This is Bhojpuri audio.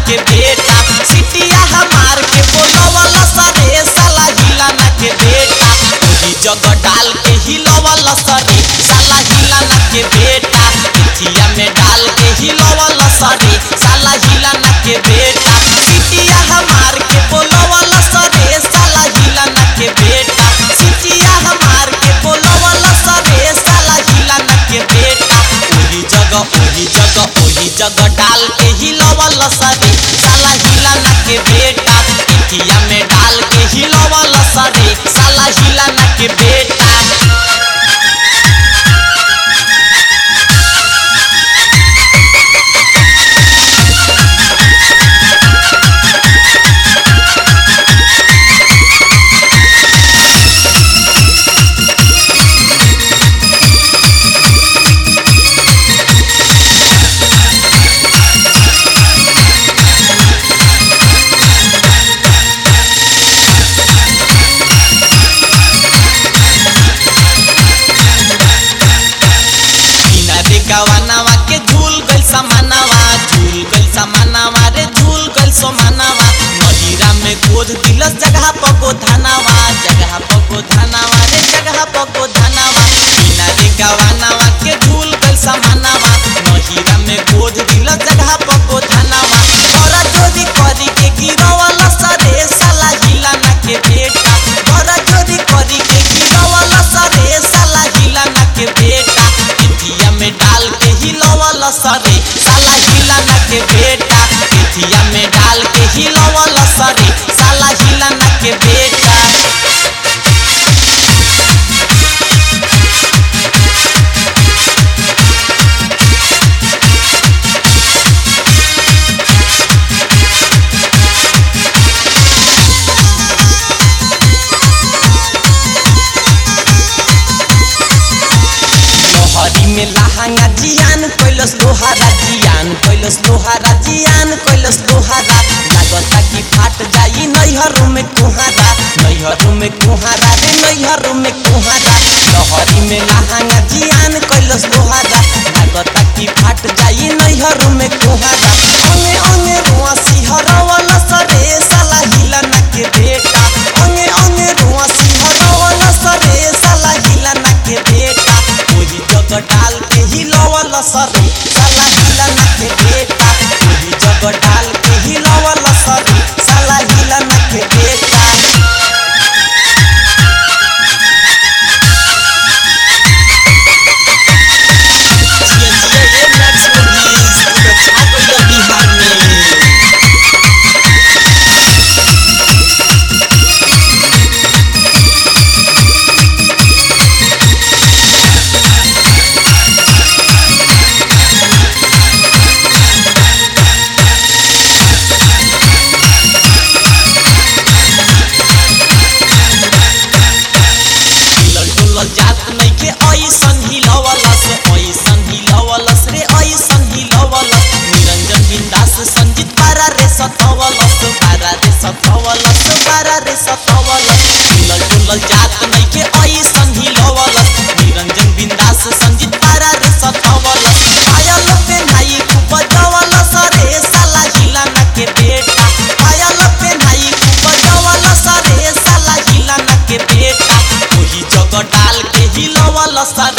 के बेटा सिटिया हमार के बोलवल सरे साला हिलाना के बेटा ओही जगह डाल के हिलवल सरे साला हिलाना के बेटा पिठिया में डाल के हिलवल सरे साला हिलाना के बेटा सिटिया हमार के बोलवल सरे साला हिलाना के बेटा सिटिया हमार के बोलवल सरे साला हिलाना के बेटा ओही जगह ओही जगह ओही जगह डाल के हिलवल सरे साला हिलाना के बेटा पिठिया में डाल के हिलवल सरे साला हिलाना के बेटा बिना रे गवानावा के झूल गइल समानावा झूल गइल समानावा रे झूल गइल समानावा मदिरा में गोद दिलस जगह पको धानावा जगह पको धानावा रे जगह पको धानावा बिना रे गवानावा के झूल गइल समानावा मदिरा में गोद दिलस जगह पको धानावा बड़ा चोरी करी के गिरवल सरे साला हिलाना के बेटा बड़ा चोरी करी के गिरवल सरे साला हिलाना के बेटा पिठिया में डाल के हिलवल सरे साला हिलाना के बेटा पिठिया में डाल के हिलवल सरे साला हिलाना के बेटा लोहरी में लहंगा जियान कैलस लोहारा जियान कैलस लोहारा जियान कैलस लोहारा लागता कि फाट जाई नैहर में कुहारा नैहर में कुहारा रे नैहर में कुहारा लोहरी में लहंगा जियान कैलस लोहारा लागता कि फाट जाई नैहर में कुहारा अंगे अंगे रुआ सिहरवल सरे साला हिलाना के बेटा अंगे अंगे रुआ सिहरवल सरे साला हिलाना के बेटा ओही जगह डाल के हिलवल सरे साला हिलाना के बेटा ओही जगह डाल के हिलवल सरे साला हिलाना के बेटा जिया जिया ये मैक्स मूवीज पूरा छा गइल बिहार में हिलल डुलल जात नइखे ऐसन हिलवलस ऐसन हिलवलस रे ऐसन हिलवलस निरंजन बिंदास संजीत पारा रे सतवलस पारा रे सतवलस पारा रे सतवलस हिलल डुलल जात नइखे ऐसन हिलवलस निरंजन बिंदास संजीत पारा रे सतवलस पायल पे नाई खूब बजवलस रे साला हिलाना के बेटा पायल पे नाई खूब बजवलस रे साला हिलाना के बेटा ओही जगह डाल के हिलवल सर